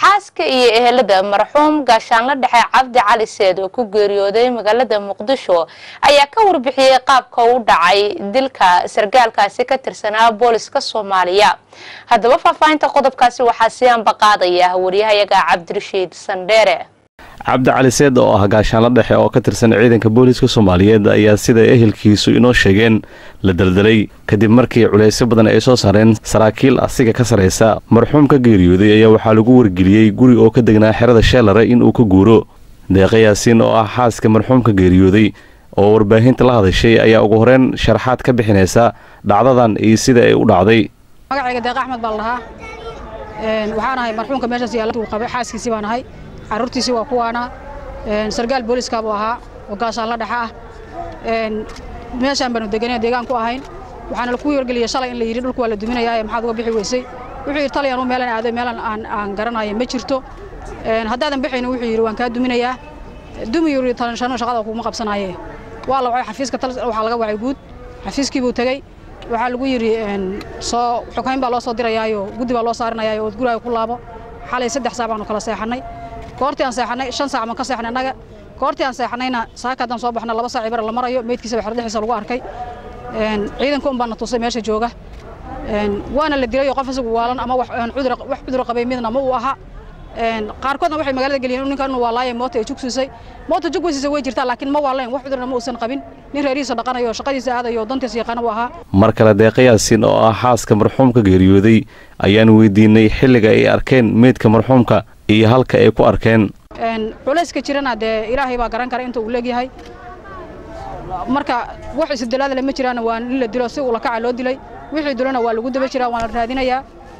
xaaska iyo ehelada marxuum gaashaanla dhexe cabdi cali seed oo ku geeriyooday magaalada muqdisho ayaa ka warbixiyey qaabka u dhacay dilka sargaalkaasi ka tirsanaa booliska soomaaliya haddaba faahfaahinta qodobkaasi waxaa sii ambaqaadaya waryahayaga cabdirashiid sandheere cabdi cali seed oo ah gaashaanla dhexe oo ka tirsan ciidanka booliiska soomaaliyeed ayaa sida ehelkiisu inoo sheegeen la daldalay kadib markii culaysyo badan ay soo saareen saraakiil asiga ka saraysa marxuum ka geeriyooday ayaa waxaa lagu wargeliyey guri oo ka degnaa xerada sheelare inuu ka guuro deeqa yaasiin oo ah xaaska marxuumka geeriyooday oo warbaahinta la hadashay ayaa ugu horeyn sharaxaad ka bixinaysa dhacdadan iyo sida ay u dhacday magacayga deeq axmed baa la dhahaa waxaan ahay marxuumka meeshaas yaalla qabay xaaskiisii baan ahay carruurtiisii waa kuwaana sargaal booliska buu ahaa oo gaashaanla dhexa ah meeshaan baanu deganay deegaan ku ahayn waxaana laku wargeliyey shalay in la yidhi dhulku waa la duminayaa ee maxaad uga bixi weysay wuxuu yidhi taliyan u meelan aaday meelan aan aan garanayo ma jirto haddaadan bixaynin wuxuu yidhi waan kaa duminayaa dumi yuri talanshano shaqada kuma qabsanaaye waa la wacay xafiiska waxaa laga wacay guud xafiiskii buu tegey waxaa lagu yidhi soo xukayn baa loo soo dirayaayo guddi baa loo saarinayaayo ood guraaga ku laabo xalay saddex saac baanu kala seexannay goortii aan seexannay shan saac baan ka seexnay annaga goortii aan seexannayna saaka haddaan soo baxna laba saac ibara la marayo meydkiisa baa xerdhixiisa lagu arkay ciidanka un baana tusay meesha jooga waana la dilay oo qof isagu waalan ama wax cudur qabay midna ma uu ahaa qaarkoodna waxay magaalada geliyeen ninkan inuu waalaayay moota ay jugsiisay moota jugweysiisa way jirtaa laakiin ma waalayn wax cudurna ma uusan qabin nin reerihiisa dhaqanayo shaqadiisa aadayo oo dantiisa yaqaana u ahaa mar kale deeqa yaasiin oo ah xaaska marxuumka geeriyooday ayaan weydiinay xilliga ay arkeen meydka marxuumka iyo halka ay ku arkeen culayska jirana dee ilaahay baa garan kara inta uu leegyahay marka wax isdalaadale ma jiraan waa in la dilo si uu lakaca loo dilay wixii dilona waa lagu daba jiraa waana raadinayaa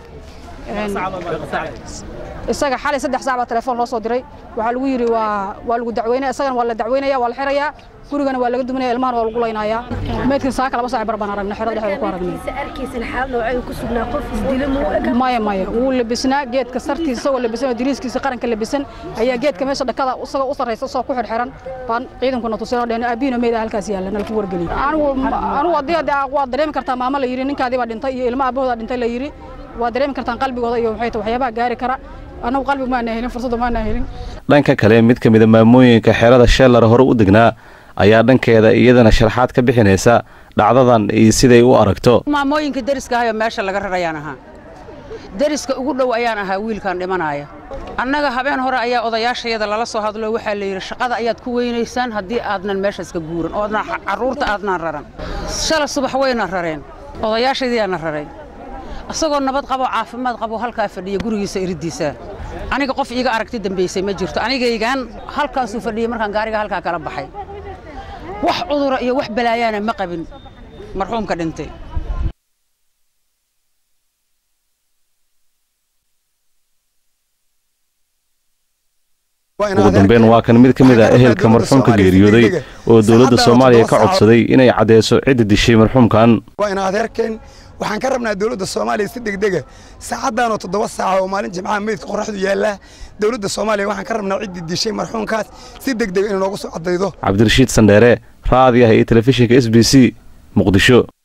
isaga xalay saddex saac baa telefoon loo soo diray waxaa lagu yidhi waa waa lagu dacweynaya isagana waa la dacweynaya waa la xirayaa gurigana waa laga duminaya ilmahana waa lagu laynayaa meydkan saaka laba saac bar baan aragnay xerada dhexdeeda ku aragnay maya maya wuu labisnaa geedka sartiisa isagoo labisan oo diriiskiisa qaranka labisan ayaa geedka meesha dhakada isagoo u sarraysa isagoo ku xidhxiran baan ciidankuna tusinoo dheen aabiino meyd halkaas yaalla nala ku wargeliyay anigu anigu haddii waa dareemi kartaa maamo la yidhi ninkaadii baa dhintay iyo ilmo aabahooda dhintay la yidhi waa dareemi kartaan qalbigooda iyo maxay tahay waxyaabaha gaari kara annagu qalbi maana helin fursadda maana helin dhanka kale mid ka mida maamooyinka xerada sheellar hore u degnaa ayaa dhankeeda iyadana sharaxaad ka bixinaysa dhacdadan iyo siday u aragto maamooyinka deriska ahayoo meesha laga rarayaan ahaa deriska ugu dhow ayaan ahaa wiilkan dhimanaaya annaga habeen hore ayaa odayaashayada lala soo hadlo waxaa la yidhi shaqada ayaad ku weynaysaan haddii aadnan meeshaas ka guuran oodna carruurta aadnaan raran shala subax wayna rareen odayaashaydiyaana rareen isagoo nabad qabo caafimaad qabo halkaa fadhiya gurigiisa iriddiisa aniga qof iiga aragti dambaysay ma jirto anigaygaan halkaasuu fadhiyey markaan gaariga halkaa kala baxay wax cudura iyo wax balaayaana ma qabin marxuumka dhintay ugu dambeyn waa kan mid ka mid ah ehelka marxuumka geeriyooday oo dowladda soomaaliya ka codsaday inay caddeyso cidda dishay marxuumkan waa ina adeerkeen waxaan ka rabnaa dowladda soomaaliya si degdega saacaddaanoo toddoba saaca oo maalin jimcaha meydka qorraxdu yaallaa dowladda soomaaliya waxaan ka rabnaa ciddii dishay marxuumkaas si degdega inay noogu soo caddaydo cabdirashiid sandheere raadiyaha iyo telefishinka s b c muqdisho